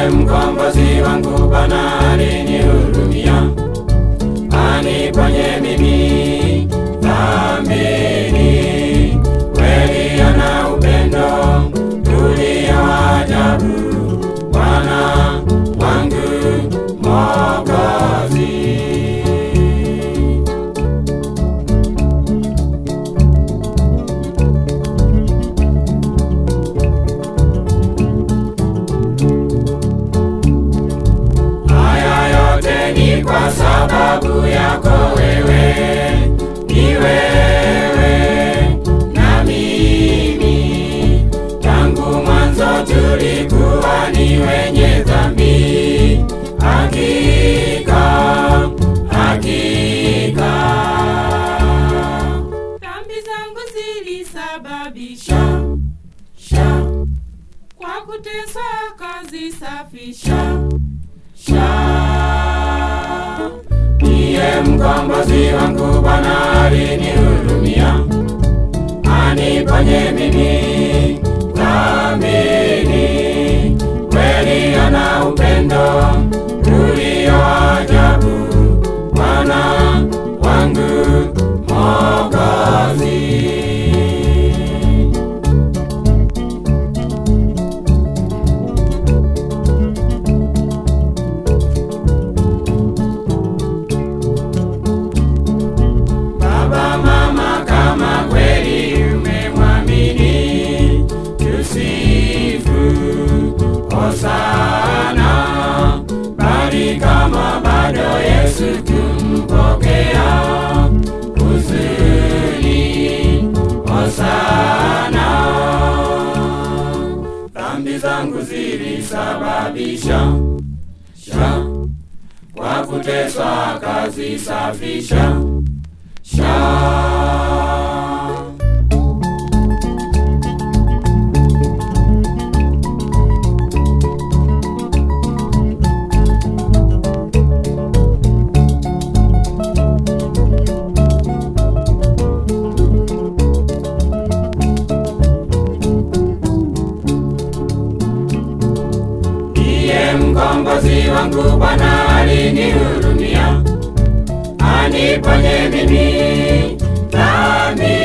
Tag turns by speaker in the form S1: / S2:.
S1: ndiye mkombozi wangu, Bwana alinihurumia, aniponye mimi dhambini. Kweli ana upendo ulio wa ajabu, Bwana wangu Mwokozi. Haya yote ni kwa sababu yako wewe, ni wewe na mimi. Tangu mwanzo tulikuwa ni wenye dhambi, hakika hakika.
S2: Dhambi zangu zilisababisha sha kwa kuteswa kazisafisha sha
S1: Ndiye mkombozi wangu, Bwana alinihurumia, aniponye mimi dhambini. Kweli ana upendo ulio wa ajabu, Bwana wangu Mwokozi. Baba, mama, kama kweli umemwamini, tusifu hosana. Bali kama bado Yesu kumpokea, huzuni hosana. Dhambi zangu zilisababisha sha kwa kuteswa kazisafisha sha Ndiye mkombozi wangu, Bwana alinihurumia, aniponye mimi dhambi